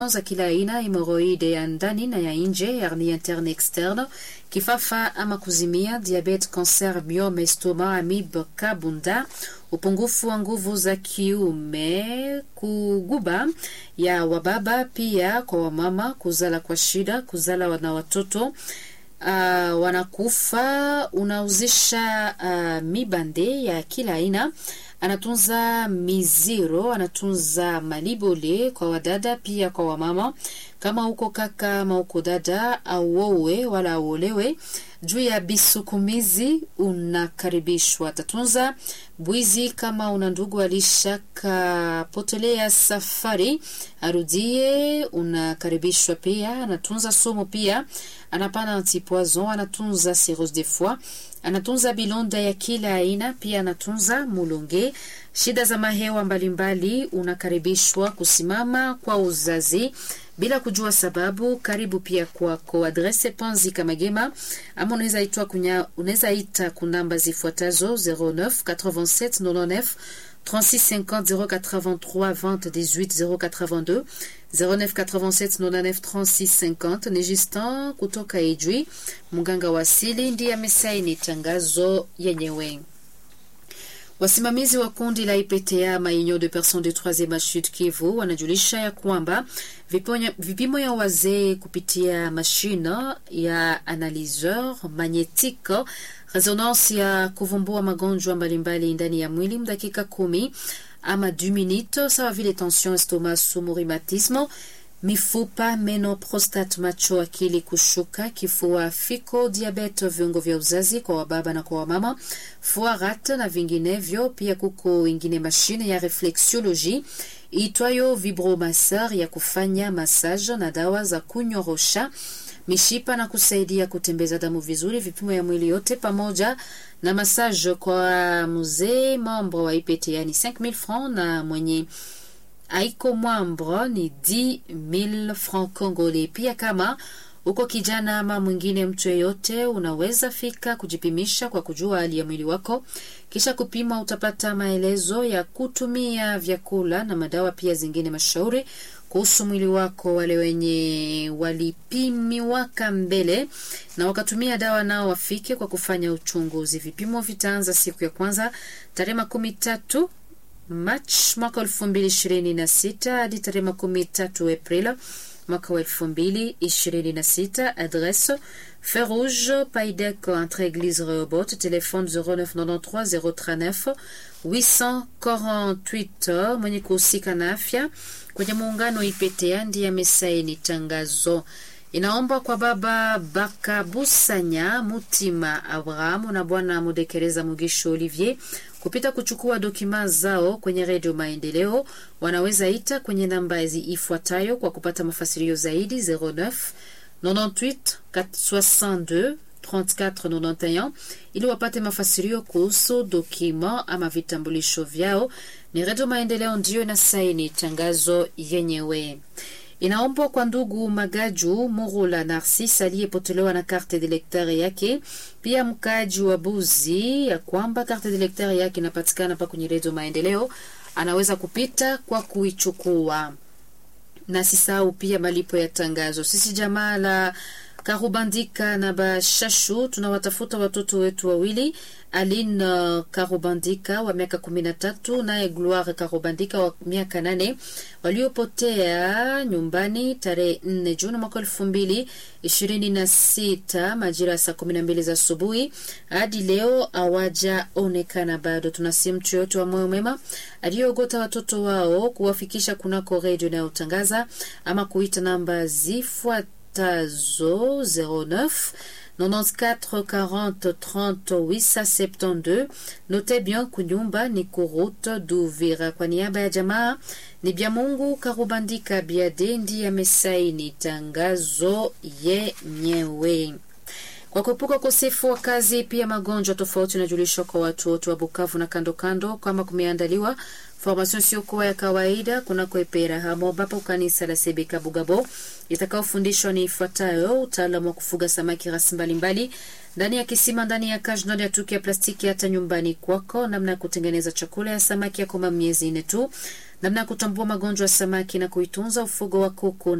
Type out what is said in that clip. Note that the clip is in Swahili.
za kila aina, hemoroide ya ndani na ya nje, hernie interne externe, kifafa ama kuzimia, diabete, cancer, myome, estoma, amibe, kabunda, upungufu wa nguvu za kiume, kuguba ya wababa, pia kwa wamama, kuzala kwa shida, kuzala na watoto Uh, wanakufa, unauzisha uh, mibande ya kila aina, anatunza miziro, anatunza malibole kwa wadada, pia kwa wamama. Kama uko kaka ama uko dada, auowe wala auolewe juu ya bisukumizi, unakaribishwa. Atatunza bwizi. Kama una ndugu alishakapotelea safari, arudie, unakaribishwa pia. Anatunza somo pia, anapana antipoison, anatunza cirrhose de foie, anatunza bilonda ya kila aina, pia anatunza mulonge, shida za mahewa mbalimbali. Unakaribishwa kusimama kwa uzazi bila kujua sababu. Karibu pia kwako. Adrese Panzi Kamagema, ama unaweza itwa kunya, unaweza ita kunamba zifuatazo 09 87 99 36 50 083 20 18 082 09 87 99 36 50. Ni Justin kutoka Ijwi, mganga wa asili, ndiye amesaini tangazo yenyewe. Wasimamizi wa kundi la IPTA Maunion de Personnes de Troisieme Sud Kivu wanajulisha ya kwamba vipimo ya wazee kupitia mashine ya analyseur magnetique resonance ya kuvumbua magonjwa mbalimbali ndani ya mwili mdakika kumi ama 2 minutes, sawa vile tension, estomac, sumu, rhumatisme mifupa, meno, prostate, macho, akili kushuka, kifua, fiko, diabete, viungo vya uzazi kwa wababa na kwa wamama, foarat na vinginevyo. Pia kuko ingine mashine ya reflexiology itwayo vibromasseur ya kufanya massage na dawa za kunyorosha mishipa na kusaidia kutembeza damu vizuri, vipimo ya mwili yote pamoja na massage kwa mzee membre wa IPTA ni 5000 francs na mwenye aiko mwambre ni 10000 francs congolais. Pia kama uko kijana ama mwingine mtu yeyote, unaweza fika kujipimisha kwa kujua hali ya mwili wako. Kisha kupima, utapata maelezo ya kutumia vyakula na madawa, pia zingine mashauri kuhusu mwili wako. Wale wenye walipimiwaka mbele na wakatumia dawa nao wafike kwa kufanya uchunguzi. Vipimo vitaanza siku ya kwanza tarehe makumi tatu Machi mwaka elfu mbili ishirini na sita hadi tarehe makumi tatu Aprili mwaka wa elfu mbili ishirini na sita. Adresse Feu Rouge Paidec entre Eglise Rehoboth, telefone 0993 039 848. Mwenye kuhusika na afya kwenye muungano IPTA ndiye amesaini tangazo. Inaomba kwa baba Bakabusanya Mutima Abrahamu na bwana Mudekereza Mugisho Olivier kupita kuchukua dokima zao kwenye redio Maendeleo. Wanaweza ita kwenye namba ifuatayo kwa kupata mafasirio zaidi 09 98 62 34 91 ili wapate mafasirio kuhusu dokima ama vitambulisho vyao. Ni redio Maendeleo ndiyo na saini tangazo yenyewe. Inaombwa kwa ndugu Magaju Murula Narcis aliyepotelewa na karte d'electeur yake, pia mkaaji wa Buzi, ya kwamba karte d'electeur yake inapatikana pa kwenye redio Maendeleo, anaweza kupita kwa kuichukua. Na sisahau pia malipo ya tangazo. Sisi jamaa la Karubandika na Bashashu tunawatafuta watoto wetu wawili, Aline Karubandika wa miaka kumi na tatu naye Gloire Karubandika wa miaka nane waliopotea nyumbani tarehe nne Juni mwaka elfu mbili ishirini na sita majira ya saa kumi na mbili za asubuhi hadi leo hawajaonekana bado. Tunasi mtu yoyote wa moyo mwema aliyoogota watoto wao kuwafikisha kunako redio inayotangaza ama kuita namba zifuat tazo 09 94 40 30 872. Note bien kunyumba ni kuruta Duvira. Kwa niaba ya jamaa ni bya Mungu Karubandika Biade ndiye amesaini tangazo yenyewe. Kwa kuepuka ukosefu wa kazi, pia magonjwa tofauti yanajulishwa kwa watu wote wa Bukavu na kando kando, kama kumeandaliwa Formation isiyokuwa ya kawaida kunako Epera hamo ambapo kanisa la Sebeka Bugabo itakaofundishwa ni ifuatayo: utaalamu wa kufuga samaki rasi mbalimbali ndani ya kisima, ndani ya kaji, ndani ya tuki ya plastiki, hata nyumbani kwako, namna ya kutengeneza chakula ya samaki ya koma miezi nne tu, namna ya kutambua magonjwa ya samaki na kuitunza, ufugo wa kuku